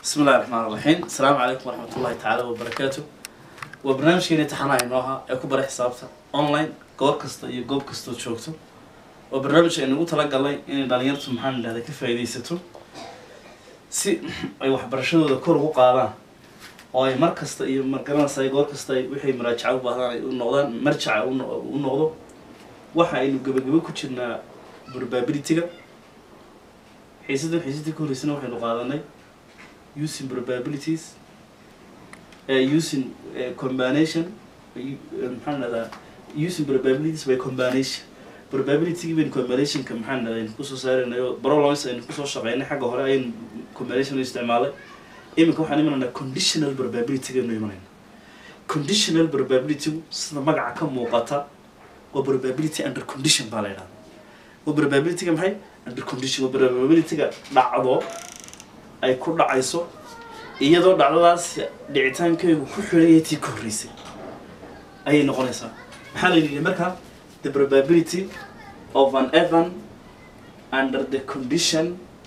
بسم الله الرحمن الرحيم السلام عليكم ورحمة الله تعالى وبركاته وبرنامجkeeni taxanaha inoo ahaa ee ku bara xisaabta online goor kasta iyo goob kastood joogto waa barnaamij aynu ugu talagalnay inay dhalinyartu maxaan idhahda ka faa'iidaysato si ay waxbarashadooda kor ugu qaadaan oo ay mar kasta iyo margaranaysa ay goor kasta ay wixii maraajaca u baahdaan ay u noqdaan marjaca u no- u noqdo waxa aynu gebagebo ku jirnaa probability-ga xiisadan xiisadii ka horreysana waxaynu qaadanay using probabilities uh, using uh, combination uh, maxaan dhahdaa using probabilities by combination probability baynu combinationka maxaan dhahdaa aynu kusoo saaraynayo problems aynu kusoo shaqeynay xagga hore ayaynu combination u isticmaalay iminka waxaan imanaynaa conditional probability aynu imanayna conditional probability sida magaca ka muuqata waa probability under condition baa la yidhahdaa waa probability-ga maxay under condition waa probability-ga dhacdo ay ku dhacayso iyadoo dhacdadaas dhicitaankaygu ku xidhaya tii ka horreysay ayay noqonaysaa maxaa la yidhi marka the probability of an event under the condition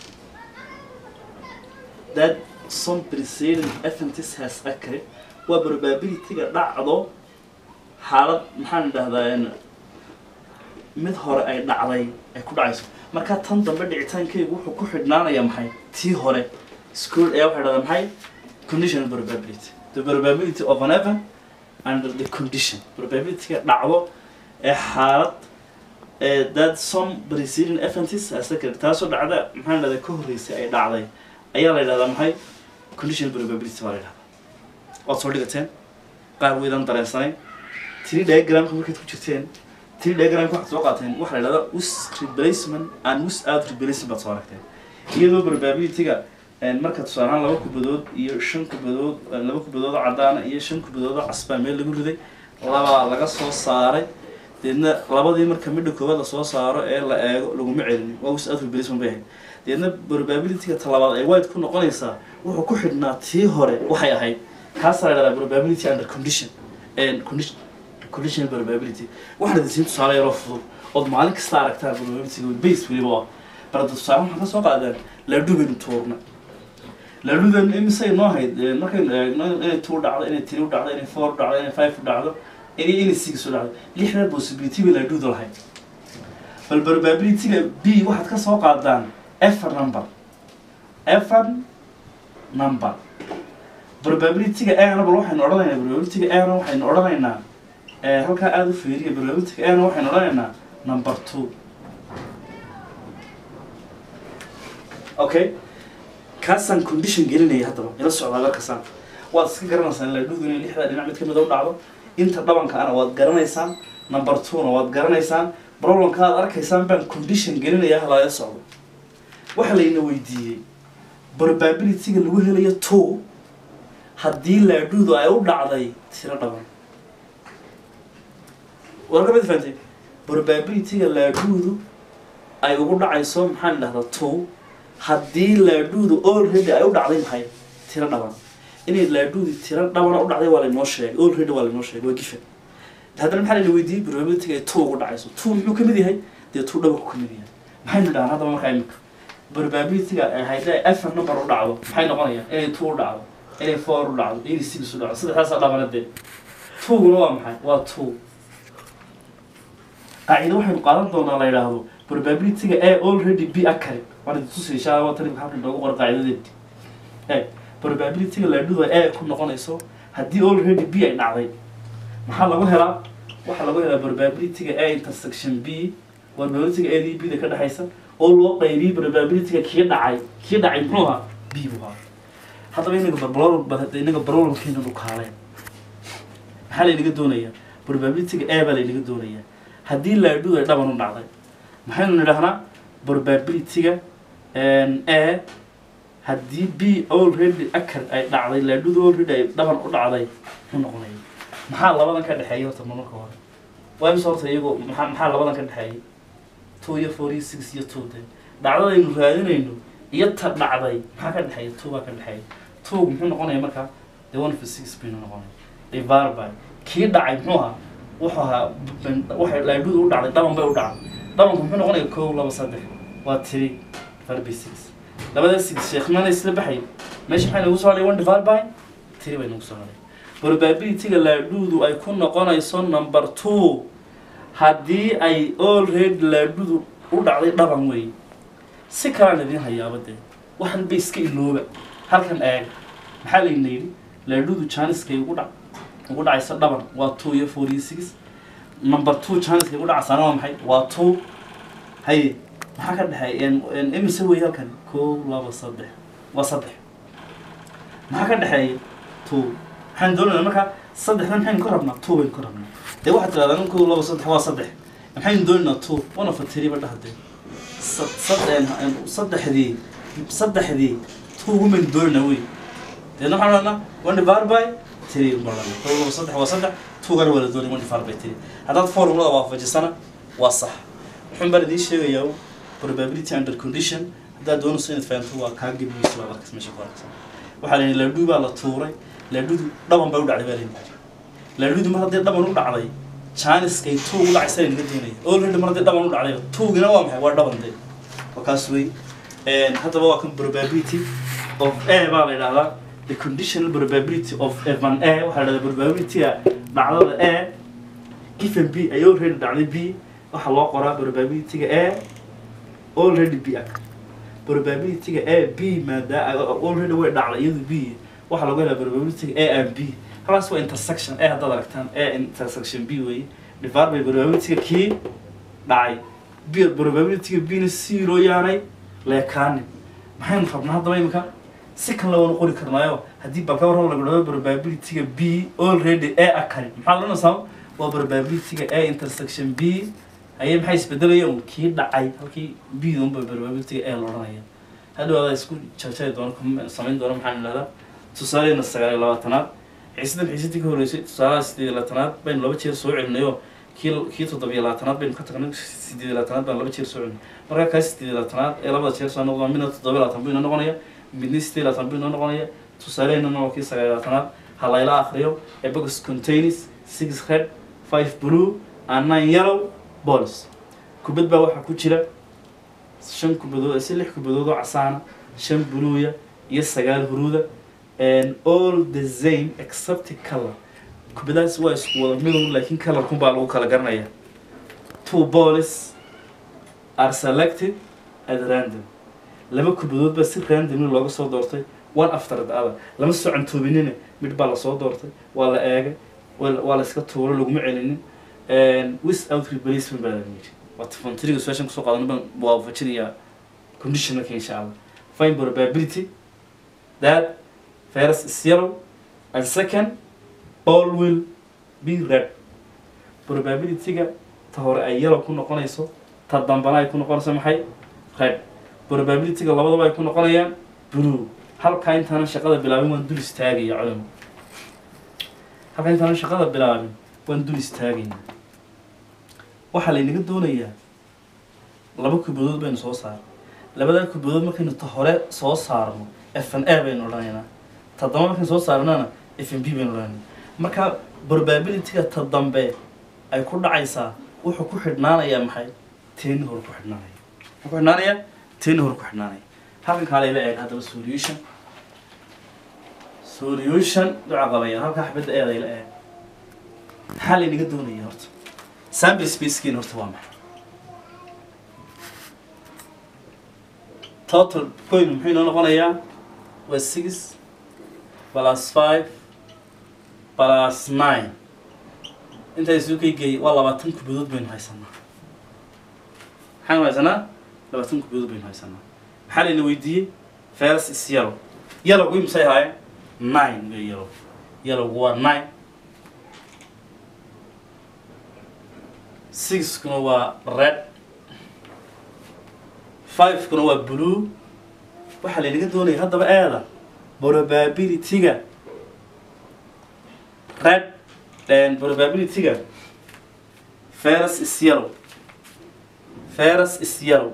that some preceding event has occurred waa probability-ga dhacdo xaalad maxaan idhahdaa mid hore ay dhacday ay ku dhacayso marka tan dambe dhicitaankaygu wuxuu ku xidhnaanaya maxay tii hore school ayaa waxay dhahdaa maxay conditional probability the probability of an event under the condition probability-ga dhacdo ee xaalad ee that some preceding events has occurred taasoo dhacda maxaan dhahdaa ka horreysay ay dhacday ayaa la yidhahdaa maxay conditional probability baa la yidhahdaa waad soo dhigateen qaar weydan dareensanayn tiri diagramka markaad ku jirteen tiri diagramka waxaad soo qaateen waxaa la yidhahdaa us replacement and us out replacement baad soo aragteen iyadoo probability-ga marka tusaale ahaan laba kubadood iyo shan kubadood laba kubadood oo caddaana iyo shan kubadood oo casbaa meel lagu riday labaa laga soo saaray deedna labadii marka midha koowaad lasoo saaro ee la eego laguma celinin waa us out replacement bay ahayd deedna probability-ga talabaad ay wide ku noqonaysaa wuxuu ku xidhnaa tii hore waxay ahayd kaasaa la yidhahdaa probability under condition condition conditional probability waxaana idinsiin tusaale yaroo fudud ood maalin kasta aragtaan probability-ga base weliba waa barada tusaale waxaan ka soo qaadeen laadhu baynu tuurna laadhudan imisay noo hayd markaynu eegno inay two dhacdo inay three u dhacdo inay four u dhacdo inay five u dhacdo inay inay six u dhacdo lixdan possibility bay laadhuda lahayd bal probability-ga b waxaad ka soo qaadaan efar number efar number probability-ga ana bal waxaynu odhanaynaa probability-ga ana waxaynu odhanaynaa halkaa aada u fiiriya probability-ga ana waxaynu odhanaynaa number two okay kaasaan condition gelinaya haddaba ila socdaa markasaan waad iska garanaysaan laadhudu inay lixda dhinac mid kamid a u dhacdo inta dhabanka ana waad garanaysaan number two-na waad garanaysaan problemka aad arkaysaan baan condition gelinaya halala socdo waxaa layna weydiiyey probability-ga lagu helayo two haddii laadhudu ay u dhacday tiro dhaban warka mid fahantay probability-ga laadhudu ay ugu dhacayso maxaan idhahdaa two haddii laadhuudu already ay u dhacday maxay tiro dhaban inay laadhuudi tiro dhabana u dhacday waa laynoo sheegay already waa laynoo sheegay waa gifen haddana maxaa layna weydiiyey probability-ga ay two ugu dhacayso two muxuu kamid yahay dee two dhabanku kamid yahay maxaynu dhahan haddaba markaa imika probability-ga haddii afar number u dhacdo maxay noqonayaan inay two u dhacdo inay four u dhacdo inay six u dhacdo saddexdaasaa dhabana dee two-guna waa maxay waa two qaacido waxaynu qaadan doonaa la yidhaahdo probability-ga a already b akari waan idin tusay insha allah tan halkan noogu qor qaacidadeedi e probability-ga laadhuda a ku noqonayso haddii already b ay dhacday maxaa lagu helaa waxaa lagu helaa probability-ga a intersection b waa probability-ga a d b da ka dhexaysa oo loo qaybiyey probability-ga kii dhacay kii dhacay muxuu ahaa b buu ahaa haddaba inaga barbalol inaga barololkeena dhukaaleen maxaa laynaga doonayaa probability-ga a baa laynaga doonayaa haddii laadhudu ay dhaban u dhacday maxaynu nidhahnaa probability-ga a haddii b already akar ay dhacday laadhudu already ay dhaban u dhacday muxuu noqonaya maxaa labadan ka dhexeeya horta marmarka hore waa imse horta iyagoo maxaa maxaa labadan ka dhexeeyay two iyo four iyo six iyo two de dhacdadaynu raadinayno iyo ta dhacday maxaa ka dhexeeya two baa ka dhexeeya two muxuu noqonaya markaa the one for six baynu noqonaya divar by kii dhacay muxuu ahaa wuxuu ahaa waxay laadhudu u dhacday dhaban bay u dhacday dhabanku muxuu noqonaya kow laba saddex waa three five by six labada six sheekh mana isla baxay meesha maxay nagu soo hadhay one divided by three bay nagu soo hadhay probability-ga laadhuudu ay ku noqonayso number two haddii ay already laadhudu u dhacday dhaban wey si kalaan idin hayaaba dee waxan bay iska ilooba halkan eeg maxaa layna yidhi laadhudu janiskay ugu dhac ugu dhacaysa dhaban waa two iyo four iyo six number two janiskay ugu dhacaysaana waa maxay waa two haye maxaa ka dhexeeya imise wey halkan kow laba saddex waa saddex maxaa ka dhexeeya two waxaan doonaynaa markaa saddexdan maxaynu ka rabnaa two baynu ka rabnaa dee waxaad tirahdaan in kow laba saddex waa saddex maxaynu doonaynaa two one of a three ba dhahdee saddexdii saddexdii two women doonaynaa wey deedna waxaan odhanaa one divided by three baran kow laba saddex waa saddex two gana waa la doonay one divided by three haddaad formulada waafajisana waa sax wuxuun baan idiin sheegayaa probability under condition haddaad doonayso inaad fahanto waa kaa gebigiisa baad arkas meesha ku arkaysa waxaa la yidhi laadhuu baa la tuuray laadhudu dhaban bay u dhacday baa layidhi laadhudu mar haddii dhaban u dhacday janiskay two u dhacaysa naga doonaya already mar haddii dhaban u dhacday twogina waa maxay waa dhaban de waa kaas wey haddaba waa kan probability of a baa la yidhahdaa the conditional probability of evan a waxaa la yidhahdaa probability-ga dhacdada a given b ay already dhacday b waxaa loo qoraa probability-ga a already b ag probability-ga a b maadaa already way dhacday iyadu b waxaa lagu helaa probability a and b halkaas waa intersection a haddaad aragtaan a intersection b wey divided by probability-ga kii dhacay b probability-ga b na zero yaanay leekaanin maxaynu rabnaa haddaba imika si kan lawana qori karnaayo haddii balka war lagu dhado probability-ga b already a akari maxaa loonaysaa waa probability-ga a intersection b ayay maxay isbedelayeen kii dhacay halkii b unba probability-ga a loodhanaya hadhow adaa isku jarjari doona samayn doona maxaan idhahdaa tusaaleena sagaal iyo labaatanaad xiisadan xiisadii ka horreysay tusaalaha sideed iyo labaatanaad baynu laba jeer soo celinayo kii kii toddobiyo labaatanaad baynu ka tagnay sideed iyo labaatanaad baan laba jeer soo celinay markaa kaa sideed iyo labaatanaad ee labada jeer soo noqda midna toddobiyo labaatan buu inoo noqonaya midna sideed iyo labaatan buu inoo noqonaya tusaaleheenana waa kii sagaal iyo labaatanaad ha layla akhriyo a box contains six red five blue and nine yellow balls kubad baa waxaa ku jira shan kubadood si lix kubadood oo casaana shan buluuya iyo sagaal huruuda and all the same except color kubadaas waa isku wada midun laakiin colorkun baa lagu kala garanaya two balls are selected at random laba kubadood baa si randomly looga soo doortay one after the other lama soo cantoobinina mid baa lasoo doortay waa la eegay waa waa la iska tuuro laguma celinin without replacement baa laga yidhi waa tafantriga su-aashan kusoo qaadana baan waafajinayaa conditionalka insha allah find probability that first is yellow and second all will be red probability-ga ta hore ay yellow ku noqonayso ta dambana ay ku noqonayso maxay red probability-ga labadaba ay ku noqonayaan blue halkaa intaanan shaqada bilaabin waan dul istaagaya culimo halkaa intaanan shaqada bilaabin waan dul istaagayna waxaa laynaga doonayaa laba kubadood baynu soo saarno labadaa kubadood markaynu ta hore soo saarno f n a baynu odhanaynaa ta dambe markaynu soo saarnana f n b baynu odhanayna marka probability-ga ta dambe ay ku dhacaysaa wuxuu ku xidhnaanayaa maxay teeni hore ku xidhnaanaya wuxuu ku xidhnaanayaa teeni hore ku xidhnaanaya halkan kaa layla eeg haddaba solution solution duca qabaya halkaa xabadda eedayla eeg maxaa laynaga doonaya horta sample spacekiina horta waa maxay total coin muxuu inoo noqonayaa waa six plus five plus nine intaa isu kaygeey waa labaatan kubadood baynu haysanaa maxaynu haysanaa labaatan kubadood baynu haysanaa maxaa layna weydiiyey first is yellow yellowgu imsay ahaayeen nine wey yellow yellowgu waa nine sixkuna waa red fivekuna waa blue waxaa laynaga doonaya haddaba eeda probability-ga red probability-ga first is yellow first is yellow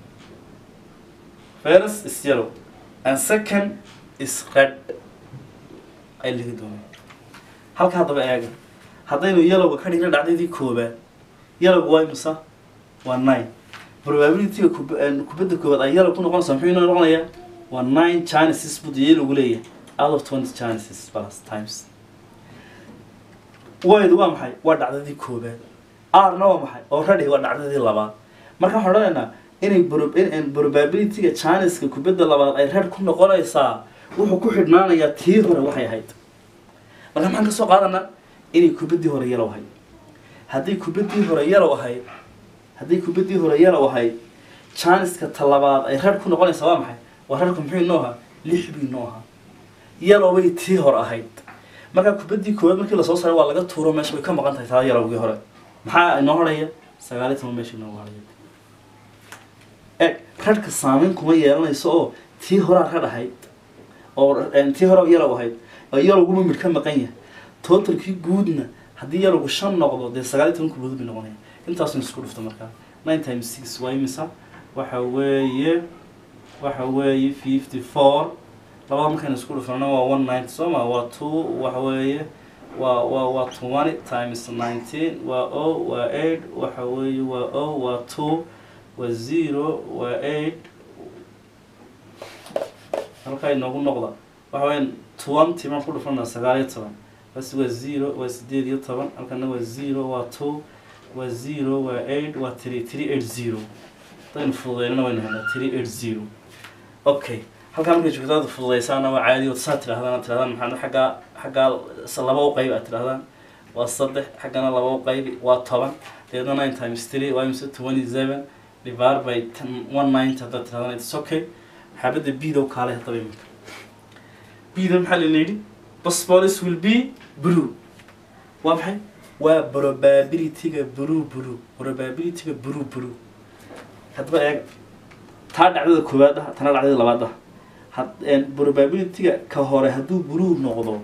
first is yellow and second is red ay laga doonaya halka haddaba eega haddaynu yellowga ka dhigna dhacdadii koobaad yellowga waa imisa waa nine probability-ga kub- kubadda koobaad ay yellow ku noqonaysaa muxuu inoo noqonayaa waa nine chances buu dee lagu leeyahay out of twenty chances plus times waydu waa maxay waa dhacdadii koobaad rna waa maxay already waa dhacdadii labaad marka waxaan odhanaynaa inay prob- in- in probability-ga chanceska kubadda labaad ay red ku noqonaysaa wuxuu ku xidhnaanayaa tii hore waxay ahayd marka maxaan ka soo qaadanaa inay kubaddii hore yalow ahayd haddii kubaddii hore yalow ahayd haddii kubaddii hore yalow ahayd chanceska talabaad ay red ku noqonaysaa waa maxay waa redku muxuu inoo ahaa lix bii inoo ahaa yalowbay tii hore ahayd marka kubaddii koowaad markii lasoo saaray waa laga tuuro meesha way ka maqan tahay taa yalowgii hore maxaa inoo horaya sagaal iyo toban meesha inoo horaya eg radhka saameyn kuma yeelanayso oo tii horaa radh ahayd oo een, tii hore yalow ahayd oo yalowguma midh ka maqan yahay totalkii guudna haddii yalowgu shan noqdo dee sagaal iyo toban kubadood bay noqonaya intaasun isku dhufto markaa nine times six waa imisa waxa weeye waxa weeye fifty four labada markaynu isku dhufnana waa one ninety soo ma waa two waxa weeye waa waa waa twenty times nineteen waa o waa eight waxa weeye waa o waa two waa zero waa eight halkaa inoogu noqda waxa weeye twenty maan ku dhufana sagaal iyo toban bas waa zero waa sideed iyo toban halkana waa zero waa two waa zero waa eight waa three three eight zero hadaynu fududeynana waynu helnaa three eight zero okay halkaa markay joogtaada fududeysaana waa caadi saa tirahdaan tirahdaan maxaa xaggaa xaggaa s- laba u qayb aad tirahdaan waa saddex xaggana laba u qayb waa toban deedna nine times three waa imse twenty seven divided by ten one ninety haddaad tirahdaan it's okay xaabadda biidow kaalay haddaba iminka biida maxaa lala yidhi basbolis will be blue waa maxay waa probability-ga blue blue probability-ga blue blue haddaba eeg taa dhacdada koowaad ah tana dhacdada labaad ah had- een, probability-ga ka hore hadduu blue noqdo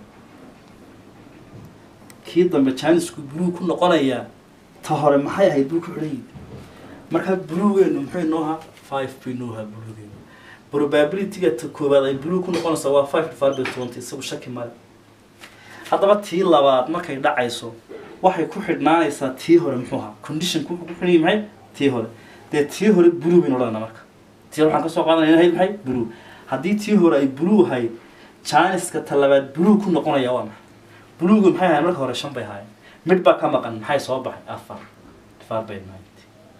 kii dambe janisku blue ku noqonayaa ta hore maxay ahayd buu ku xidhan yihi marka bluegeenu muxuu inoo ahaa five buu inoo ahaa bluegeenu probability-ga ta koowaad ay blue ku noqonaysaa waa five divided by twenty isagu shaki male haddaba tii labaad markay dhacayso waxay ku xidhnaanaysaa tii hore muxuu ahaa conditionku wuxuu ku xidhan yahay maxay tii hore dee tii hore blue baynu odhanaa marka tii hore waxaan ka soo qaadanaya inahayd maxay blue haddii tii hore ay blue ahayd janiska ta labaad blue ku noqonaya waa maxay bluega maxay ahayd marka hore shan bay ahaayeen mid baa ka maqan maxay soo baxay afar divided by ninety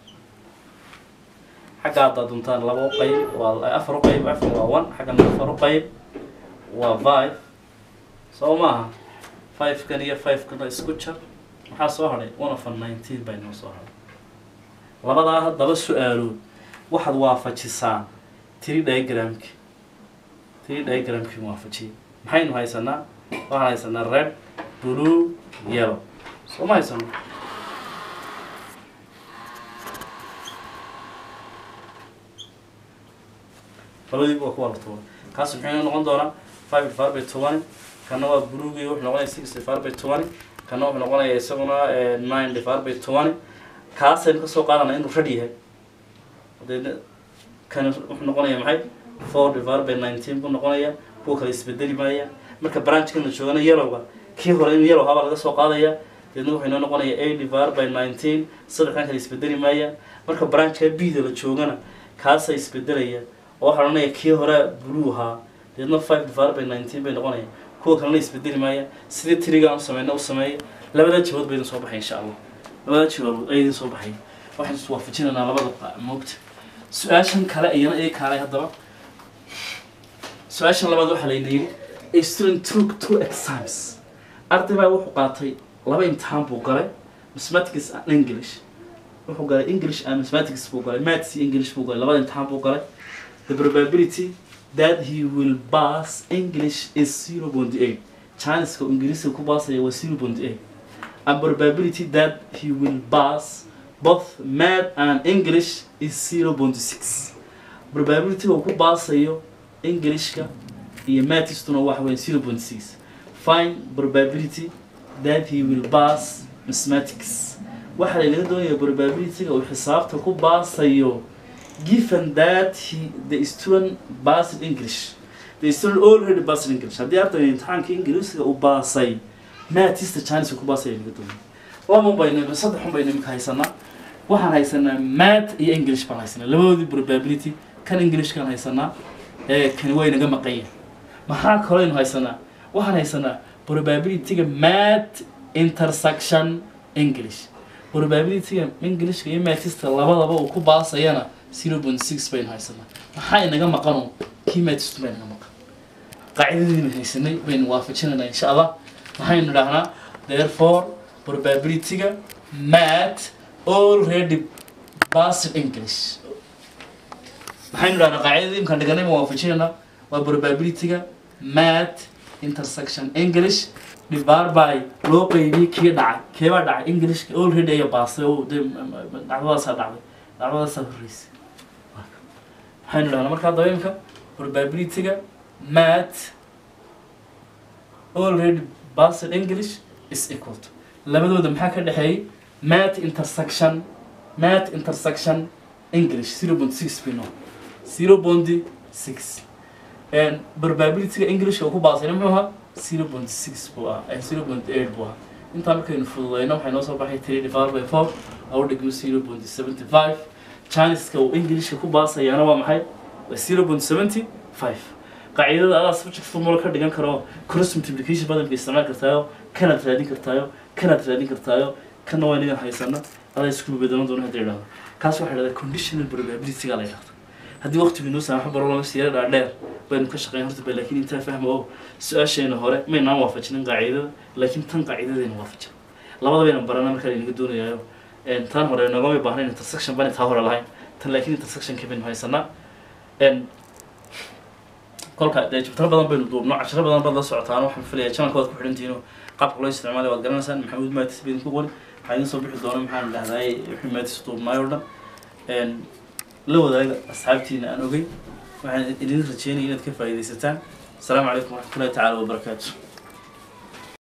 xagga haddaad duntaan laba u qayb waa afar u qayb afar waa one xaggana afar u qayb waa five soo maaha five kan iyo five kana isku jar maxaa soo hadhay one of a nineteen bay noo soo hadhay labadaa haddaba su-aalood waxaad waafajisaa tiri diagramki tiri diagramki waafajiya maxaynu haysanaa waxaan haysanaa red blue yellow soo ma haysano labadiiba waa kuwa la tuuray kaas muxuu inoo noqon doonaa five divided by twenty kana waa bluegii wuxuu noqonaya six divided by twenty kana wuxuu noqonaya isaguna eh, nine divided by twenty kaasaynu kasoo qaadanaa inuu rad yahay deedna kana wuxuu noqonaya maxay four divided by nineteen buu noqonaya kuwa kale isbedeli maaya marka branchkan la joogana yellowga kii hore inuu yellow habaa laga soo qaadaya deedna wuxuu inoo noqonaya eight divided by nineteen saddexdan kale isbedeli maaya marka branchka bida la joogana kaasa isbedelaya oo waxaa odhanaya kii hore blue ahaa deedna five divided by nineteen bay noqonaya kuwa kalena isbedeli maaya sidii tirigaan u sameyna u sameeya labada jawaab bay idin soo baxay insha allah labada jawaab ay idin soo baxay waxaan is waafajinaynaa labada qa- moogta su-aashan kale iyana ii kaalay haddaba su-aashan labaad waxaa layna yidhi a student took two exams arday baa wuxuu qaatay laba imtixaan buu galay mathematics and english wuxuu galay english and mathematics buu galay maths iyo english buu galay labada imtixaan buu galay the probability that he will pass english is 0.8 chanceska uu ingiriisiga ku baasaya waa 0.8 and probability that he will pass both math and english is 0.6 probability uu ku baasayo englishka iyo mathistuna waxa weeye 0.6 find probability that he will pass mathematics waxaa laynaga doonaya probability-ga uu xisaabta ku baasayo given that he the student passed English the student already passed English haddii ardayga imtixaanka ingiriisiga uu baasay maatista chinese ku baasay laga doonay laba baynu saddex un baynu imika haysanaa waxaan haysanaa math iyo english baan haysanaa labadoodii probability kan english kan haysanaa ee kani waa inaga maqan yahay maxaa kaloo aynu haysanaa waxaan haysanaa probability-ga math intersection english probability-ga englishka iyo mathista labadaba uu ku baasayana zero point six baynu haysanaa maxaa inaga maqano kii mathist baa inaga maqan qaacidadiina haysanay baynu waafajinaynaa insha allah maxaynu idhahnaa therefore probability-ga math already passed english maxaynu idhahnaa qaacidadii imkaan dhiganay ma waafajinaynaa waa probability-ga math intersection english divided by loo qeybiyey kii dhacay keebaa dhacay englishka already ayaa baastay oo dee dhacdadaasaa dhacday dhacdadaasaa horreysay maxaynu idhahnaa markaa daba imka probability-ga math already passed english is equal to labadooda maxaa ka dhexeeyey math intersection math intersection english zero point six bino zero point six and probability-ga englishka uu ku baasayna muxuu ahaa zero point six buu ahaa zero point eight buu ahaa intaa markaynu fududeyno waxay noo soo baxay three divided by four au dhigmo zero point seventy five chiniska uu englishka ku baasayaana waa maxay waa zero point seventy five qaacidada adaa subject formula ka dhigan karo cross multiplication badanka isticmaali kartaayo kanaad raadin kartaayo kanaad raadin kartaayo kana waa inagan haysana adaa isku bedelan doona hadda idhahdo kaas waxaa dhahdaa conditional probability-ga la yidhahda haddii waqtigu inoo saamaxo baro lama siira dhaadheer baynu ka shaqeyn horta ba laakiin intaa fahma oo su-aasheena hore maynaan waafajinin qaacidada laakiin tan qaacidadayna waafajin labadabayna barana markaa inaga doonayaayo tan hore nogama baahnayn intersection bani taa hore lahayn tan laakiin intersectionka baynu haysanaa kolka dee jabtaro badan baynu duubno cashiro badan baad la socotaan waxaan filaya channelka waad ku xidhantihiin qaabka loo isticmaalay waad garanaysaan maxamuud maatis ba idinku qori waxaa idin soo bixi doona maxaan dhahdaay wixii maatis duubnaay oo dhan la wadaaga asxaabtiina aan ogey waxaan idin rajeynaya inaad ka faa'iidaysataan asalaamu calaykum waraxmatullahi tacaala wabarakaatu